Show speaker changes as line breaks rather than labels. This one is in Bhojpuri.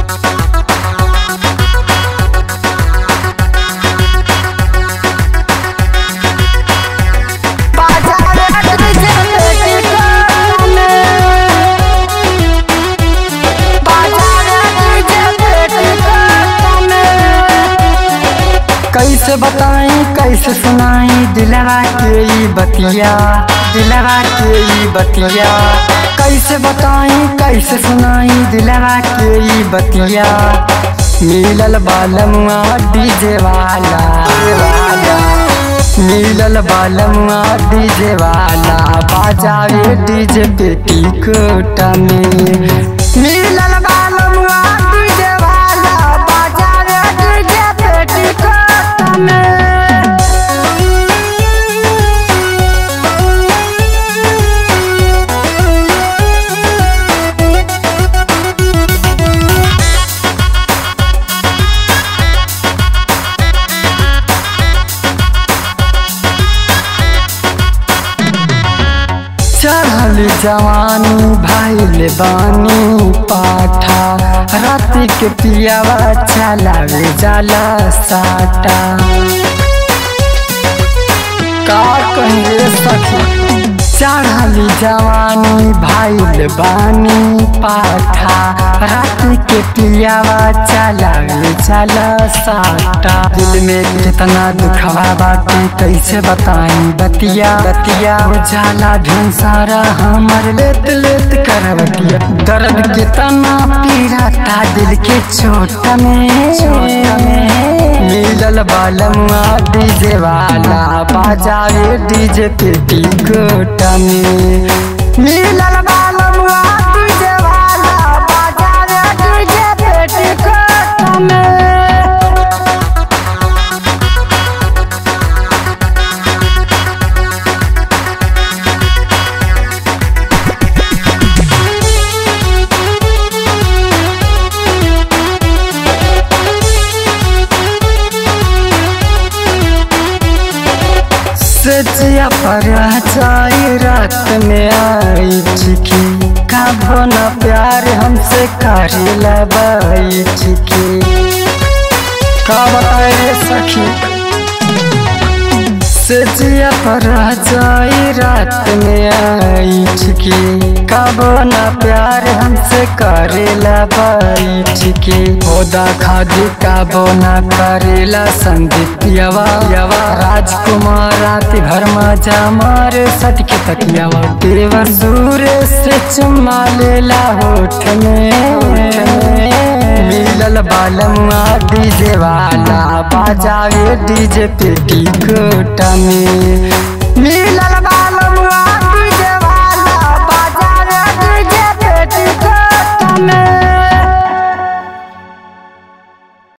कैसे बताई कैसे सुनाई दिलवा के ई बतिया दिलवा के ई बतिया कैसे बताई कैसे सुनाई दिलवा के ई बतिया मिलल बालमुआ डीजे वाला वाला मिलल बालमुआ डीजे वाला बाजावे डीजे पेटी कोटा में मिलल बालमुआ डीजे वाला बाजावे डीजे पेटी कोटा में चढ़ल जवानी भाईल बानी पाठा रात के पियावा चलावे जाला साटा का कहे सखी चढ़ल जवानी भाईल बानी पाठा रात के पियावा चलावे जाला साटा दिल में कितना दुखवा बाटे कैसे बताई बतिया बतिया हो जाला ढेर सारा हमर लेत लेत करवटिया दर्द कितना पीराता दिल के चोट में चोट में मिलल बालमुआ डीजे वाला बाजावे डीजे पेटी कोटा में मिलल बालमुआ डीजे वाला बाजावे डीजे पेटी कोटा में सजिया पर जाई रात में आई चिकी कबो न प्यार हमसे करी लबाई चिकी का बताए सखी सजिया पर जाई रात में आई चिकी कबो न प्यार हमसे करे लबाई चिकी होदा खादी कबो न करेला संदीप यवा यवा राजकुमार रात भर मजा मारे सट के तकियावा देवर दूर से चुम्मा लेला होठ में मिलल बालमुआ डीजे वाला बाजावे डीजे पेटी कोटा में मिलल